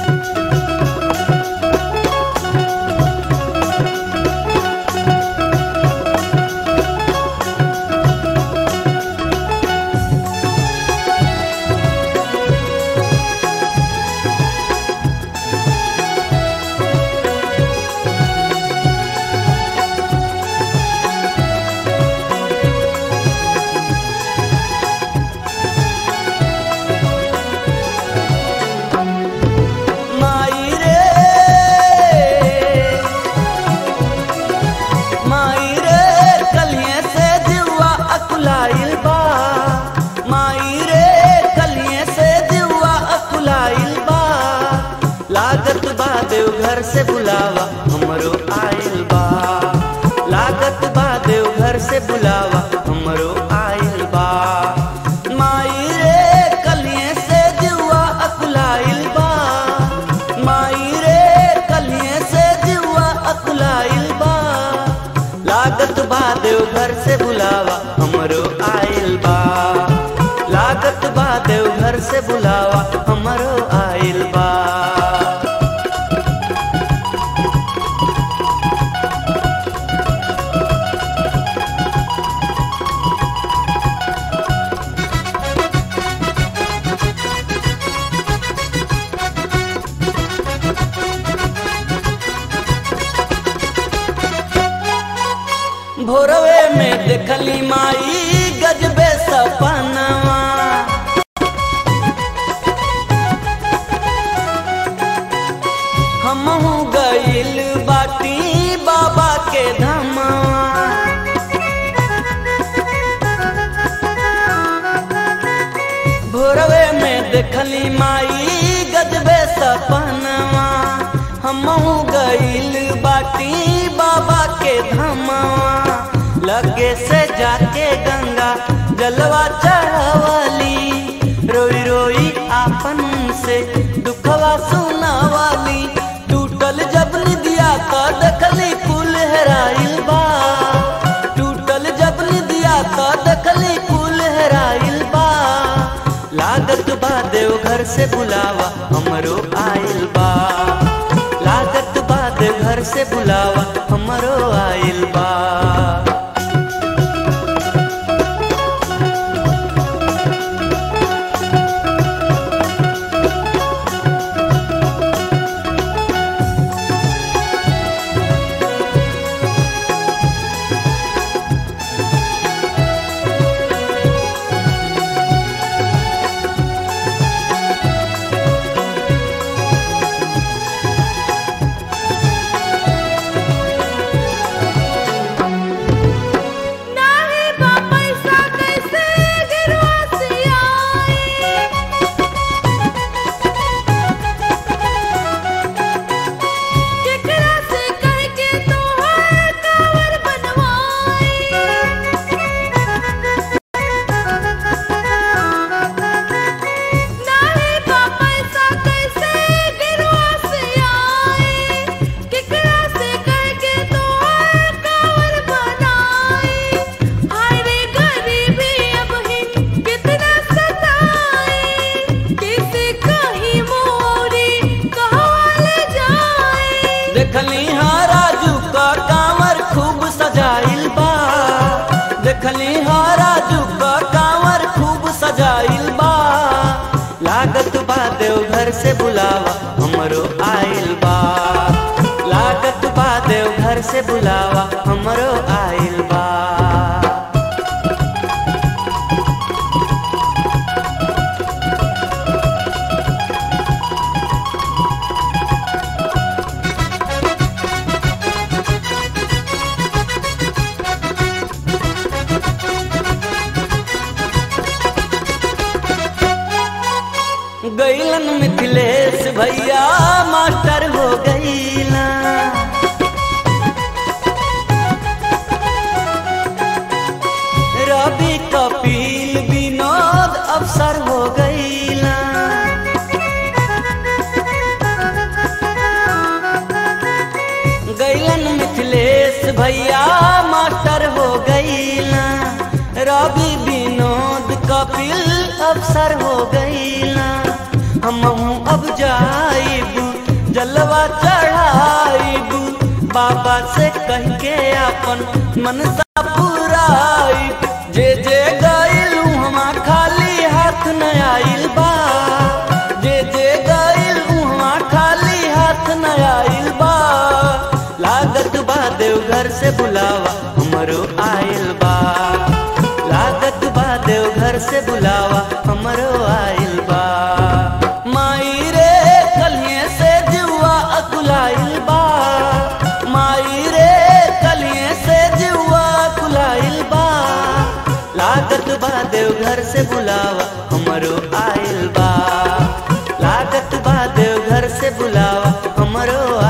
माई रे माई रे कलिए से जुआ अकुलाइल बा माई रे कलिए से जुआ अकुलाइल बा लागत बा देव घर से बुलावा हमरो आइल बा लागत बा देव घर से बुलावा हमरो आइल बा माई रे कलिए से जुआ अकुलाइल बा माई रे कलिए से जुआ अकुलाइल बा लागत बा देव घर से बुलावा हमरो आइल बा लागत बा देव घर से बुलावा हमरो आइल बा भोरवे में देखली माई गजबे सपनवा हमहू गइल बाटी बाबा के धमवा भोरवे में देखली माई गजबे सपनवा हमहू गइल बाटी बाबा के धमवा लगे से जाके गंगा जलवा चढ़वली रोई रोई आपन से दुखवा सुनावाली टूटल जब निदिया तो देखली कुल हेराइल बा टूटल जब निदिया तो देखली कुल हेराइल बा लागत बा देव घर से बुलावा हमरो आइल बा लागत बा देव घर से बुलावा हमरो आइल बा नाही बा पैसा कैसे गिरवासी आई केकरा से कह के तोहर कावर बनवाई नाही बा पैसा कैसे गिरवासी आई केकरा से कह के तोहर कावर बनाई हाय रे गरीबी अब ही कितना सताई किसे कहीं मोरी कहाँ ले जाए देखली हाँ राजू का कांवर खूब सजाइल बा देखली हाँ राजू का कांवर खूब सजाइल बा लागत बा देव घर से बुलावा हमरो आइल बा लागत बा देव घर से बुलावा हमरो आइल बा गैलन मिथिलेश भैया मास्टर हो गईला रवि कपिल विनोद अफसर हो गईला गैलन मिथिलेश भैया मास्टर हो गईला रवि विनोद कपिल अफसर हो गईला हम अब जाइब जलवा चढ़ाइब बाबा से कह के अपन मनसा पुराइब जे जे गइल उहवा खाली हाथ न आइल बा जे जे गइल उहवा खाली हाथ न आइल बा लागत बा देवघर से बुलावा हमरो आइल बा लागत बा देवघर से बुलावा हमरो आइल बा माई रे कलिए से जुआ अकुलाइल बा माई रे कलिए से जुआ अकुलाइल बा लागत बा देवघर से बुलावा हमरो आइल बा लागत बा देवघर से बुलावा हमरो